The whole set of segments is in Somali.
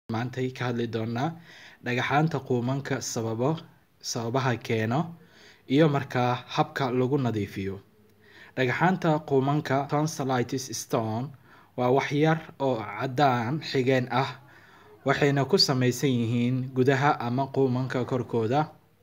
maantay ka hadli doonaa dhagaxaanta quumanka sababo sababaha keeno iyo markaa habka lagu nadiifiyo dhagaxaanta quumanka tonsillitis stone waa wax yar oo caddaan xigeen ah waxayna ku samaysan yihiin gudaha ama quumanka korkooda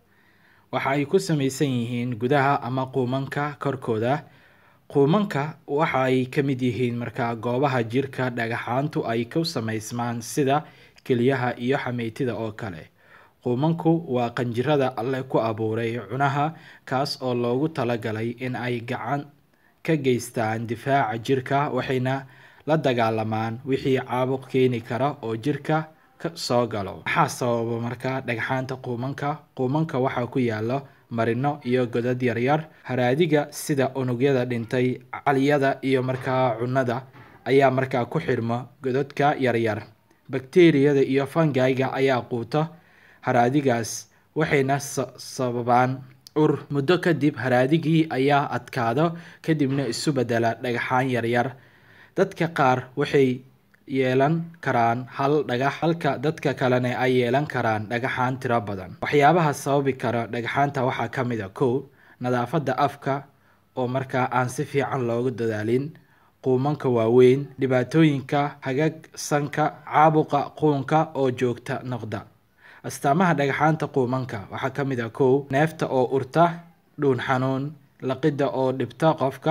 waxa ay ku samaysan yihiin gudaha ama quumanka korkooda quumanka waxa ay ka mid yihiin markaa goobaha jirka dhagaxaantu ay ku samaysmaan sida keliyaha iyo xameytida oo kale quumanku waa qanjirada alle ku abuuray cunaha kaas oo loogu talagalay in ay gacan ka geystaan difaaca jirka waxayna la dagaalamaan wixii caabuq keeni kara oo jirka soo galo maxaa sababa markaa dhagxaanta quumanka quumanka waxaa ku yaalo marino iyo godad yaryar haraadiga sida unugyada dhintay caliyada iyo markaa cunnada ayaa markaa ku xirmo godadka yaryar bakteriyada iyo fangayga ayaa quuta haraadigaas waxayna sababaan ur muddo kadib haraadigii ayaa adkaado kadibna isu bedela dhagaxaan yaryar dadka qaar waxay yeelan karaan hal dhagax halka dadka kalena ay yeelan karaan dhagaxaan tiro badan waxyaabaha sababi kara dhagaxaanta waxaa ka mid a kow nadaafadda afka oo markaa aan si fiican loogu dadaalin quumanka waaweyn dhibaatooyinka hagaag sanka caabuqa quunka oo joogta noqda astaamaha dhagaxaanta quumanka waxaa ka mid a kow neefta oo urta dhuun xanuun laqidda oo dhibta qofka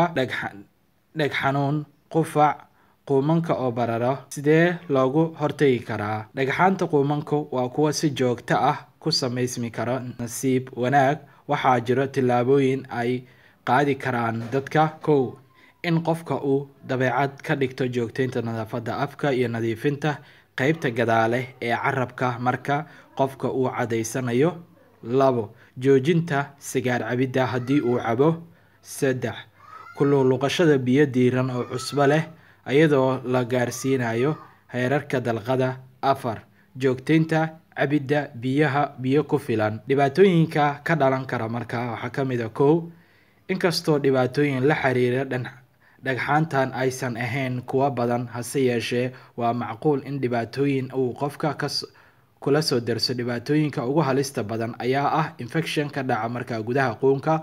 dheg xanuun qufac quumanka oo bararo sidee loogu hortegi karaa dhagaxaanta quumanku waa kuwa si joogto ah ku samaysmi karo nasiib wanaag waxaa jiro tillaabooyin ay qaadi karaan dadka kow in qofka uu dabeecad ka dhigto joogteynta nadaafadda afka iyo nadiifinta qeybta gadaale ee carabka marka qofka uu cadaysanayo labo joojinta sigaar cabidda haddii uu cabo saddex kuluqluqashada biyo diiran oo cusbo leh iyadoo la gaarsiinayo heerarka dalqada afar joogteynta cabidda biyaha biyo ku filan dhibaatooyinka ka dhalan kara markaa waxaa ka mid a kow inkastoo dhibaatooyin la xiriira dhagxaantan aysan ahayn kuwa badan hase yeeshee waa macquul in dhibaatooyin uu qofka kula soo darso dhibaatooyinka ugu halista badan ayaa ah infection ka dhaca markaa gudaha quunka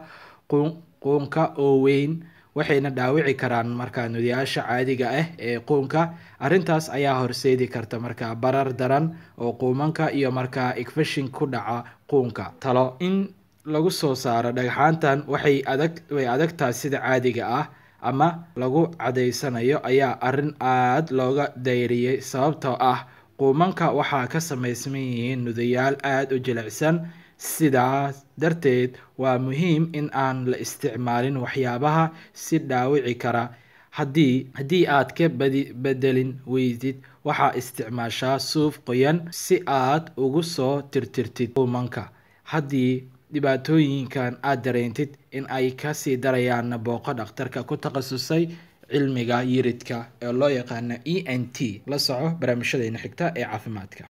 quunka oo weyn waxayna dhaawici karaan markaa nudayaasha caadiga ah ee quunka arrintaas ayaa horseedi karta markaa barar daran oo quumanka iyo markaa infection ku dhaca quunka talo in lagu soo saaro dhagxaantan waxay adag way adagtaa sida caadiga ah ama lagu cadaysanayo ayaa arrin aada looga dayriyey sababtoo ah quumanka waxaa ka samaysman yihiin nudayaal aada u jilicsan sidaas darteed waa muhiim in aan la isticmaalin waxyaabaha si dhaawici kara haddii haddii aad ka badi bedelin weydid waxaa isticmaashaa suuf qoyan si aad ugu soo tirtirtid quumanka haddii dhibaatooyinkan aada dareentid in ay kasii darayaanna booqo dhakhtarka ku takhasusay cilmiga yiridka ee loo yaqaano e n t la soco barnaamijyadeena xigta ee caafimaadka